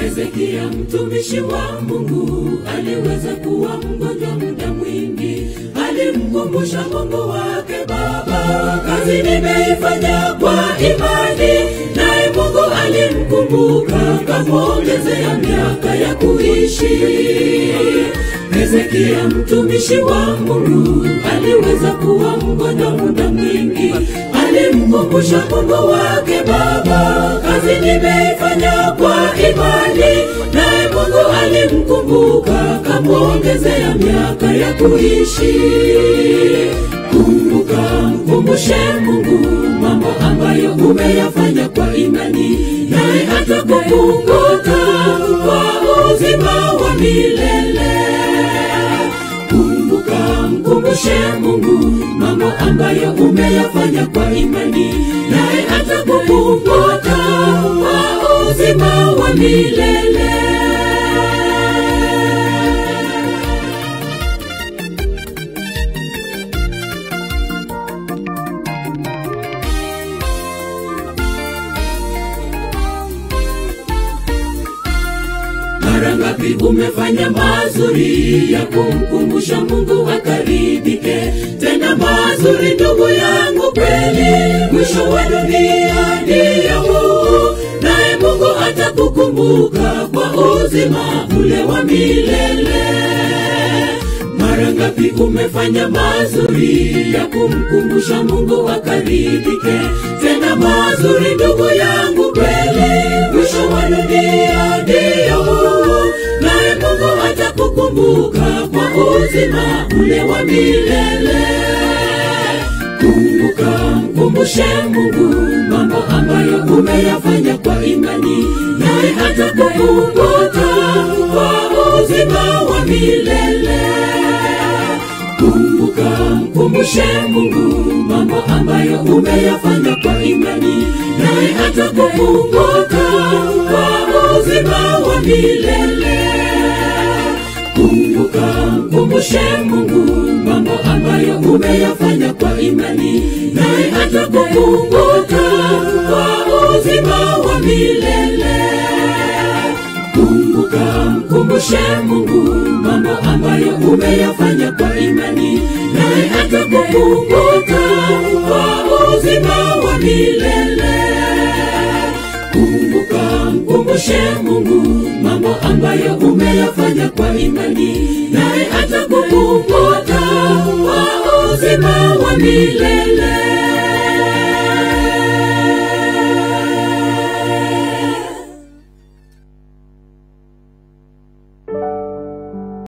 Hezekia mtumishi wa Mungu aliweza kuwa mgonjwa muda mwingi, alimkumbusha Mungu wake, Baba, kazi nimeifanya kwa imani, naye Mungu alimkumbuka, kamwongezea miaka ya kuishi. Hezekia mtumishi wa Mungu aliweza kuwa mgonjwa muda mwingi, alimkumbusha Mungu wake, Baba, kazi nimeifanya kwa imani, naye Mungu alimkumbuka, kamwongezea miaka ya kuishi. Kumbuka, mkumbushe Mungu mambo ambayo umeyafanya kwa imani, naye atakukumbuka kwa uzima wa milele. Kumbuka, mkumbushe Mungu mambo ambayo umeyafanya kwa imani, naye atakukumbuka kwa uzima wa milele. Mara ngapi umefanya mazuri ya kumkumbusha Mungu akaridhike? Tena mazuri, ndugu yangu, kweli mwisho wa dunia ndiyo huu, naye Mungu atakukumbuka kwa uzima ule wa milele. Mara ngapi umefanya mazuri ya kumkumbusha Mungu akaridhike? Tena mazuri, ndugu yangu, kweli mwisho wa dunia ndiyo huu, naye Mungu atakukumbuka kwa uzima ule wa milele. Kumbuka, mkumbushe Mungu mambo ambayo umeyafanya kwa imani, naye atakukumbuka kwa uzima wa milele. Kumbuka, mkumbushe Mungu mambo ambayo umeyafanya kwa imani, naye atakukumbuka kwa uzima wa milele. Kumbuka, mkumbushe Mungu mambo ambayo umeyafanya kwa imani, naye atakukumbuka kwa uzima wa milele. Kumbuka, mkumbushe Mungu mambo ambayo umeyafanya kwa imani, naye atakukumbuka kwa uzima wa milele. Kumbuka, mkumbushe Mungu mambo ambayo umeyafanya kwa imani, naye atakukumbuka kwa uzima wa milele.